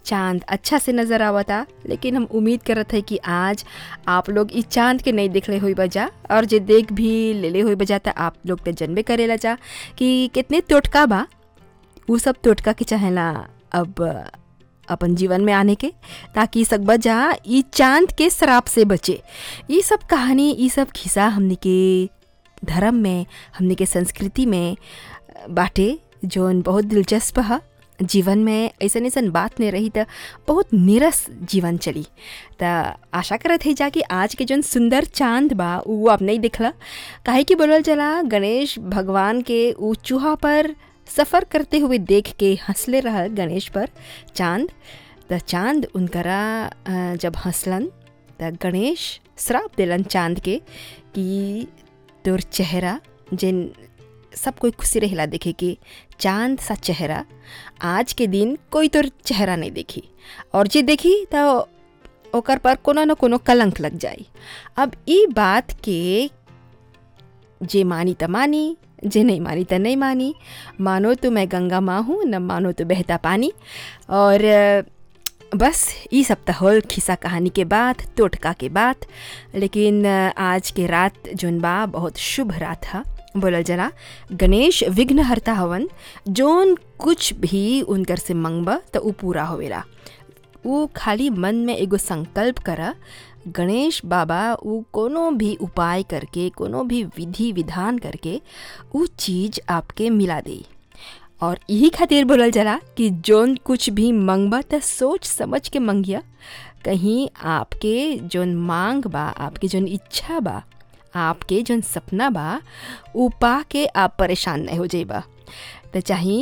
चांद अच्छा से नज़र आवता लेकिन हम उम्मीद करत है कि आज आप लोग इस चांद के नहीं देखले हुई बजा और जे देख भी लेले हुई बजा त आप लोग तो जनबे करेला जा कि कितने टोटका बा उ सब टोटका के चाहेला अब अपन जीवन में आने के ताकि सकबा जा ई चांद के शराब से बचे ये सब कहानी ये सब खिस्सा हमने के धर्म में हमने के संस्कृति में बाटे जौन बहुत दिलचस्प है जीवन में ऐसा ऐसन बात नहीं रही तो बहुत नीरस जीवन चली तो आशा करत है जा कि आज के जौन सुंदर चांद बा वो आप नहीं दिखला काहे कि बोलल चला गणेश भगवान के ऊ चूहा पर सफ़र करते हुए देख के हंसले रह गणेश पर चांद त चांद उनकरा जब हंसलन त गणेश श्राप दिलन चांद के कि तोर चेहरा जिन सब कोई खुशी रहेला देखे कि चांद सा चेहरा आज के दिन कोई तोर चेहरा नहीं देखी और जे देखी तो ओकर पर कोनो न कोनो कलंक लग जाई अब ई बात के जे मानी त मानी जे नहीं मानी तो नहीं मानी मानो तो मैं गंगा माँ हूँ न मानो तो बहता पानी और बस ये सब तो होल खिस्सा कहानी के बाद टोटका के बाद लेकिन आज के रात जोन बा बहुत शुभ रात है बोलल जला गणेश विघ्न हरता हवन जोन कुछ भी उनकर से मंगबा तो उ पूरा होवेला वो खाली मन में एगो संकल्प करा गणेश बाबा उ कोनो भी उपाय करके कोनो भी विधि विधान करके उ चीज़ आपके मिला दे और यही खातिर बोलल जला कि जोन कुछ भी मंगबा तो सोच समझ के मंगिया कहीं आपके जोन मांग बा आपके जोन इच्छा बा आपके जोन सपना बा उ पा के आप परेशान नहीं हो जाइबा तो चाहे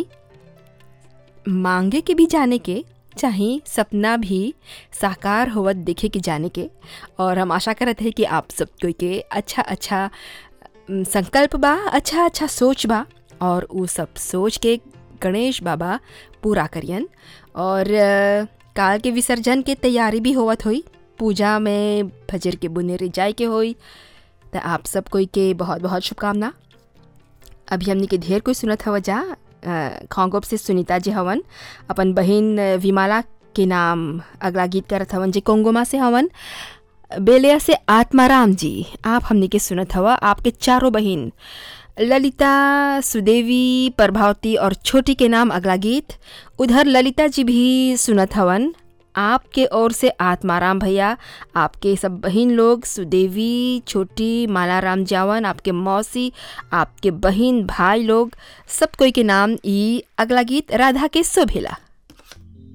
मांगे के भी जाने के चाहे सपना भी साकार होवत देखे के जाने के और हम आशा करते हैं कि आप सब कोई के अच्छा अच्छा संकल्प बा अच्छा अच्छा सोच बा और वो सब सोच के गणेश बाबा पूरा करियन और काल के विसर्जन के तैयारी भी होवत हुई पूजा में भजर के बुनेरी जाए के होई तो आप सब कोई के बहुत बहुत शुभकामना अभी हमने के ढेर कोई सुनत हवा जा खोंगोप से सुनीता जी हवन अपन बहन विमाला के नाम अगला गीत करत हवन जी कोंगोमा से हवन बेलिया से आत्माराम जी आप हमने के सुनत हवा आपके चारों बहन ललिता सुदेवी प्रभावती और छोटी के नाम अगला गीत उधर ललिता जी भी सुनत हवन आपके ओर से आत्माराम भैया आपके सब बहन लोग सुदेवी छोटी मालाराम जावन आपके मौसी आपके बहन भाई लोग सब कोई के नाम ई अगला गीत राधा के शोभेला